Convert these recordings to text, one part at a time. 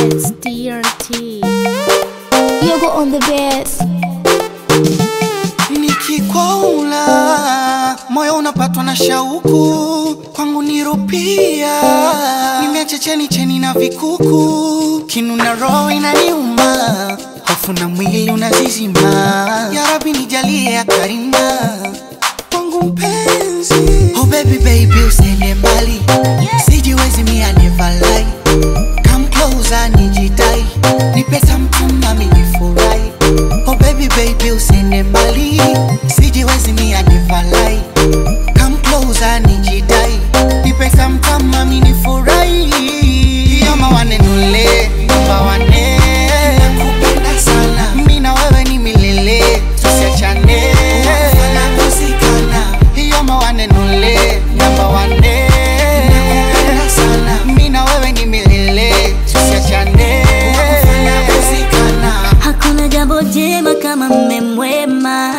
It's DRT. Yogo on the best. Nikikwaula moyo unapatwa na shauku, kwangu nirupia, nimeacha cheni cheni na vikuku, kinu na roho inaniuma, hofu na mwili unazizima. Ya Rabbi nijalie ya karima kwangu mpenzi. Oh baby baby usiende mbali, sijiwezi mia never lie. Come closer nijidai, nipe something nami nifurahi. Oh baby baby usiende mbali, sijiwezi mia never lie. Come closer nijidai, nipe something nami nifurahi. Yoma wanenule, namba wane, nakupenda sana. Mimi na wewe ni milele, tusiachane. Tunakosikana. Yoma wanenule, namba wane, nakupenda sana. Mimi na wewe ni milele, tusiachane. Tunakosikana. Hakuna jambo jema kama mme mwema,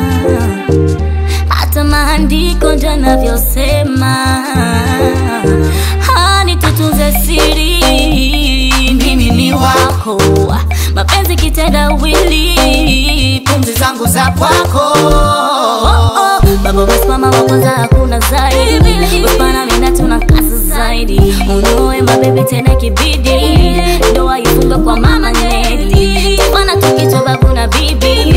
hata maandiko ndio yanavyosema. Hani tutunze siri, mimi ni wako, mapenzi kitendawili, pumzi zangu za kwako. Oh, oh. Baba umesimama wa kwanza, hakuna zaidi. Usipana mina tuna kasi zaidi, unoe mabebi tena kibidi, ndoa ifunge kwa mama Nedi, tufana tukichwa babu na bibi.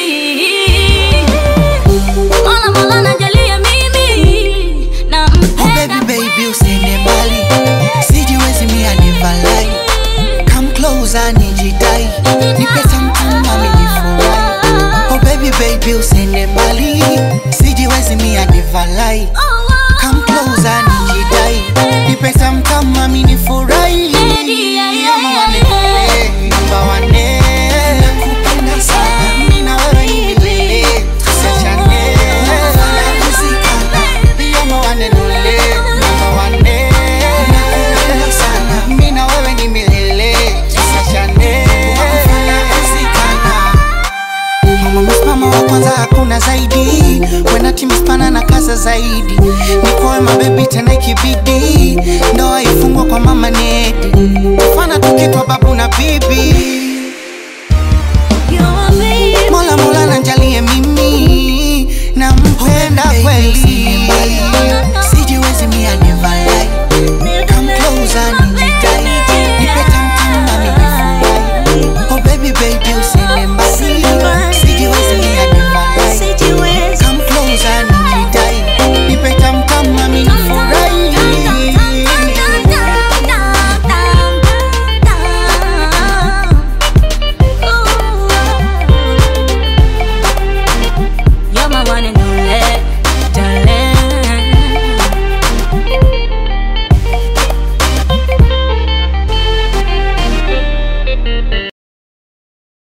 Mola Mola najalia mimi Oh nampenda baby baby usiende mbali, sijiwezi mia never lie. Come closer nijidai, nipe something nami nifurahi. Oh baby baby usiende mbali, sijiwezi mia never lie. Come closer nijidai, nipe something nami nifurahi. Ama wanipele, namba wane, nakupenda sana. Mimi na wewe ni milele, tusiachane. Tunakosikana. Ama wanenule, namba wane, nakupenda sana. Mimi na wewe ni milele, tusiachane. Tunakosikana. Mama msimamo wa kwanza hakuna zaidi Wena timispana na kaza zaidi Nikowe mabebi tena ikibidi Ndoa ifungwa kwa mama Nedi Fana tukitwa babu na bibi Mola Mola nanjalie mimi Nampenda kweli